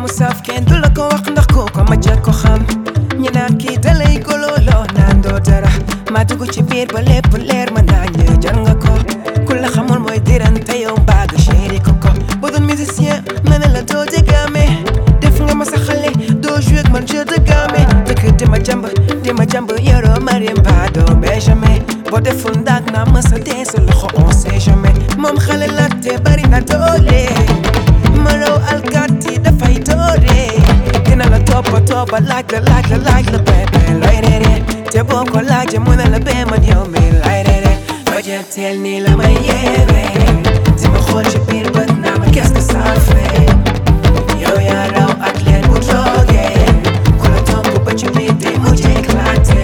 mu saf kenn du la ko wax ndax kooku ma jël ko xam ñu naan kii dalay golooloo naan doo dara ma dugg ci biir ba lépp leer ma naa ñë jar nga ko ku la xamul mooy dirante yow mbaaga chéri ko ko boo doon musicien ma ne la doo dégaame def nga ma sa xale doo joué ak man jeu de gamme dëkk di ma jàmb di ma jàmb yoroo marimba doo benjamin boo deful ndaag naa ma sa dee sa loxo on sait jamais moom xale la te bari na doole ma raw alkaati dafay doore dina la toppa toppa laaj la laaj la laaj la bébé looy reere te boo ko laajee mu ne la bee man yow mi lay reere loo jël teel nii la may yeere di ma xool ci biir bët naa ma qu'est-ce que ça fait yow yaa raw athlète bu toogee ku la topp ba ci biir day mujj éclaté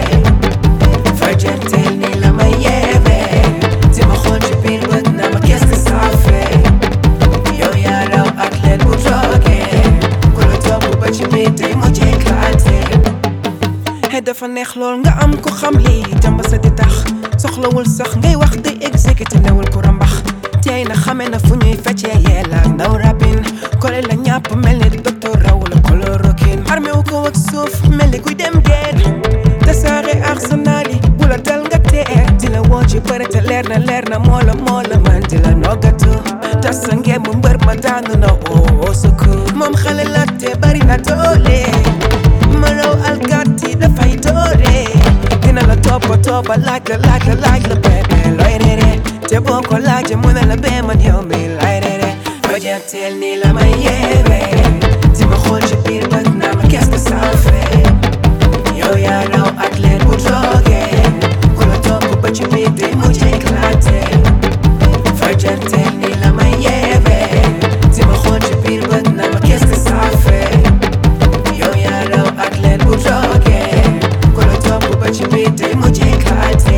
fa jël teel nii la may yeere di ma xool ci biir bët naa ma qu'est-ce que ça fait yow yaa raw athlète bu toogee ku la topp ba ci biir day mujj éclaté xëy dafa neex lool nga am ko xam lii jàmb sa di tax soxlawul sax ngay wax day exécuté newul ku rambax tey na xame na fu ñuy feccee yeela ndaw rabin kole la ñàpp mel ni docteur raw la chloroquine armé wu ko ak suuf mel ni kuy dem guerre tasaare arsenal yi bu la dal nga teer di la woo ci bëre te leer na leer na moo la moo la man di la noggatu tas sa ngeen mu mbër ma daanu na oo au secours moom xale la te bari na doole ma raw alkaati dafay doore dina la toppa toppa laaj la laaj la laaj la bébé looy reere te boo ko laajee mu ne la bee man yow mi lay reere loo jël teel nii la may yeere di ma xool ci biir bët naa ma qu'est-ce que ça fait yow yaa raw athlète bu toogee ku la topp ba ci biir day mujj éclaté fa jël teel nii la may yeere di ma xool ci biir bët naa ma qu'est-ce que ça fait yow yaa raw athlète bu toogee ku la topp ba ci biir day mujj éclaté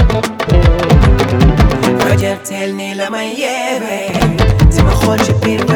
fajar teel nii la may yeewee di ma xool ci biir